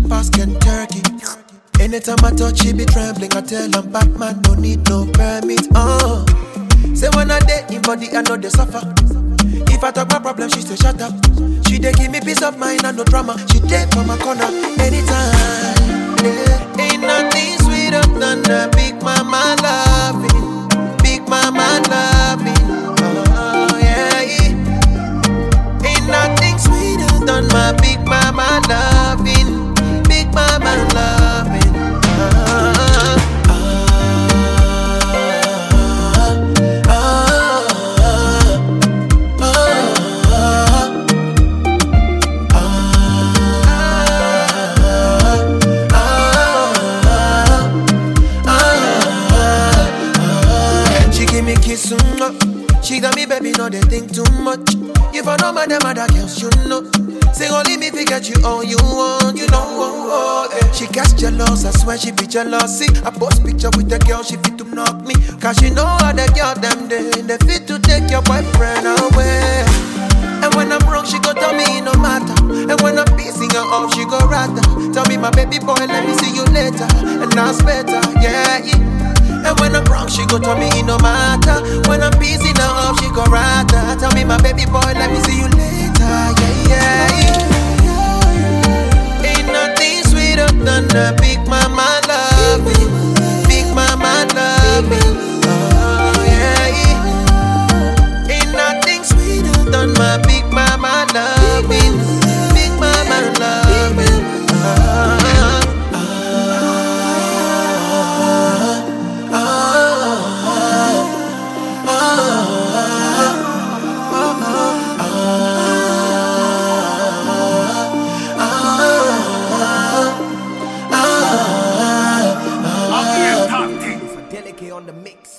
pass Kentucky. Anytime I touch, she be trembling. I tell I'm Batman, no need no permit. Uh. Say when I day in body, I know they suffer. If I talk my problem, she say shut up. She dey give me peace of mind and no drama. She dey for my corner anytime. Yeah. Ain't nothing sweeter than a big mama loving, big mama loving. Oh yeah. Ain't nothing sweeter than my big mama loving, big mama loving. Ah, ah, ah, ah, She give me kiss, mm, uh. She got me, baby, no they think too much. If I know my them other girls, you know. Say only me fi get you all you want, you know. Oh, oh, eh. She gets jealous, I swear she be jealousy. I post picture with the girl, she fit to knock me. Cause she know how the girl them they, they fit to take your boyfriend away. And when I'm wrong, she go tell me it no matter. And when I'm pissing her off, she go rather. Tell me, my baby boy, let me see you later. And that's better, yeah. yeah. And when I'm wrong, she go tell me it no matter. When I'm pissing her off, she go rather. Tell me, my baby boy, let me see you later, yeah, yeah. yeah. Ain't nothing sweeter than a big mama loving. Big mama loving. Oh, yeah. yeah. Ain't nothing sweeter than my big mama loving. Big mama loving. Ah, Ugly and top things. Delicate on the mix.